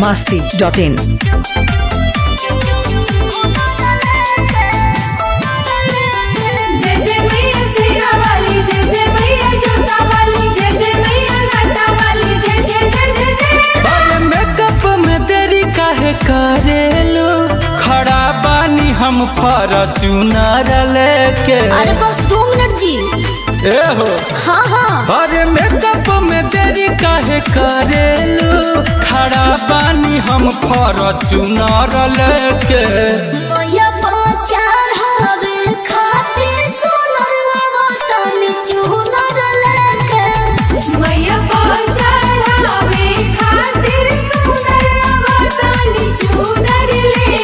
masti.in. जय जय मैया शेरा वाली जय जय मैया जोता वाली जय जय मैया लाटा वाली जय जय जय जय जय अरे मेकअप में देरी काहे करेलो खड़ा बानी हम फॉर्च्यूनर लेके अरे बस दो मिनट जी ए हो हाँ हाँ अरे मेकअप में देरी काहे करेलो खड़ा बानी हम फॉर्च्यूनर लेके मैया पचार हवे खातिर सोनर वतन चुनर लेके मैया पहुंचावे खातिर सुंदर अवतानी चूनर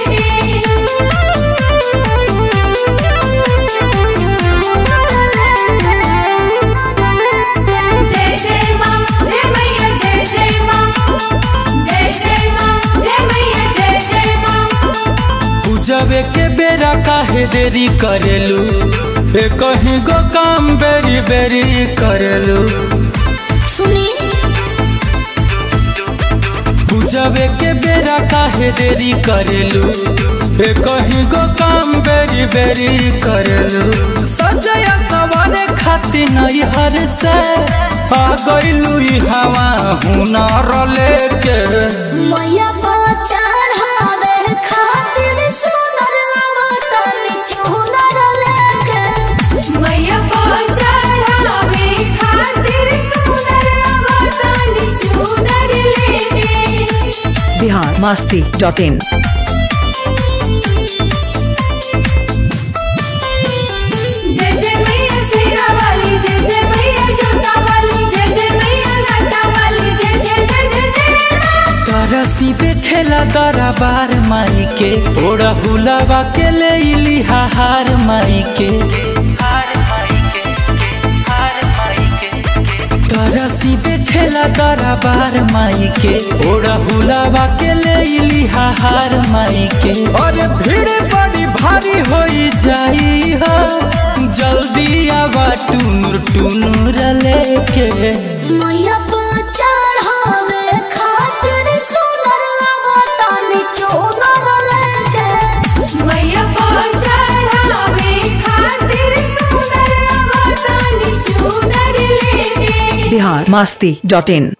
लेके जय जय माँ जय मैया जय जय माँ जय जय माँ जय मैया जय जय माँ पूजबे के बेरा काहे देरी करेलू ए कहीं गो काम बेरी बेरी करेलू सुनी पूजबे के बेरा काहे देरी करेलू ए कहीं गो काम बेरी बेरी करेलू सजया सवारे खाती नहीं हर से आ गइलू ई हवा हुनर लेके मैया पचार हवे खातिर सोनर वतन चुनर लेके मैया पहुंचावे खातिर सुंदर अवतानी चूनर लेके Bihar masti.in. जय जय मैया शेरा वाली जय जय मैया जोता वाली जय जय मैया लाटा वाली जय जय जय जय जय तारा सीधे खेला तारा बार माई के ओड़ा हुलावा के ले इली हार माई के तारा सीधे खेला तारा बार माई के ओड़ा हुलावा के ले इली हार माई के और भीड़ बड़ी भारी होई जाई हो जल्दी आवा टूनुर टूनुर लेके मैया पचार हवे खातिर सोनर वतन चुनर लेके मैया पहुंचावे खातिर सुंदर अवतानी चूनर लेके Bihar masti.in.